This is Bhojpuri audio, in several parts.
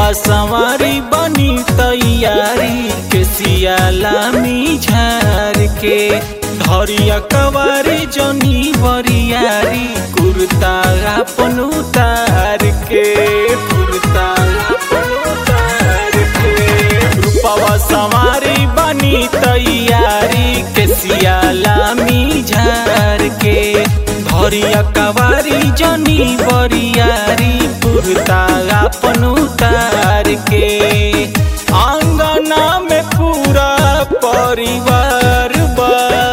रूपवा सवारी बनी तैयारी के सियालामी झार के धरिया कवारी जनी बरियारी कुर्ता अपन उतार के कुर्ता अपन उतार के रूपवा सवारी बनी तैयारी के सियालामी झार के धरिया कवारी जनी बरियारी कुर्ता अपन उतार के आंगना में पूरा परिवार बा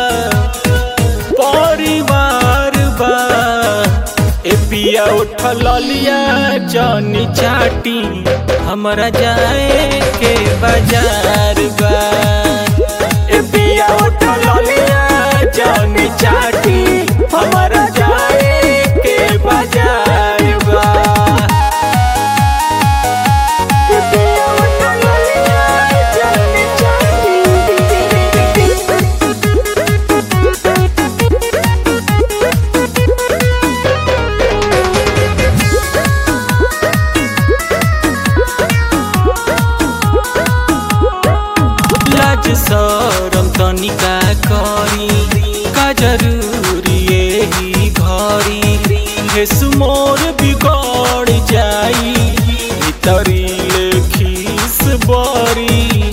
परिवार बा ए पिया उठल लिया जनी चाटी हमरा जाए के बाजार बा ए पिया उठल लिया जनी चाटी हमरा जाए के बाजार बा ए पिया उठल लिया जनी चाटी लाज सरम तनिका करी का जरूरी यही घरी हे सुमोर बिगड़ जाई भीतरी खीस बरी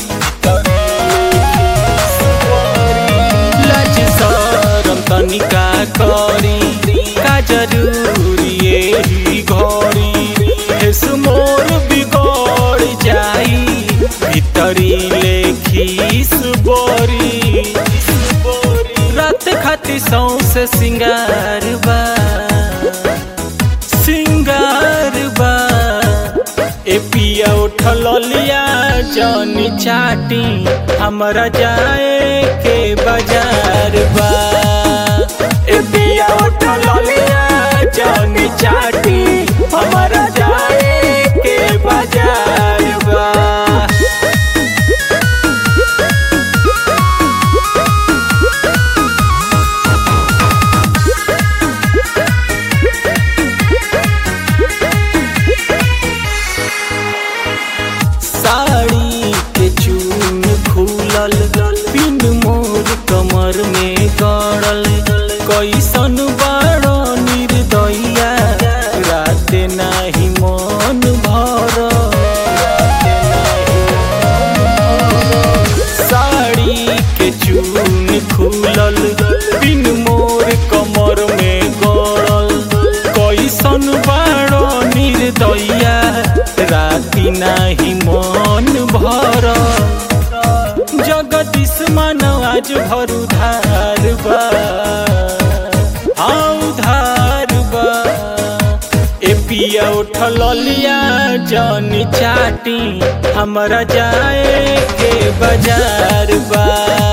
लाज सरम तनिका करी का जरूरी यही घरी हे सुमोर बिगड़ जाई भीतरी लेखीस बोरी रात खाती सौसे सिंगार बा सिंगार बा ए पिया उठल लिया जनी चाटी हमरा जाए के बाजार बा ए पिया उठल लिया जनी चाटी हमरा जाए के बाजार बा साड़ी के चून खुलल पिन मोर कमर में गड़ल कैसन बड़ो निर्दया रात नाही मन भर साड़ी के चून खुलल पिन मोर कमर में गड़ल कैसन बड़ो निर्दया राति नाही मन भर जगदीश मानव आज भर उधार बा हाँ उधार बा ए पिया उठल लिया जनी चाटी हमरा जाए के बाजार बा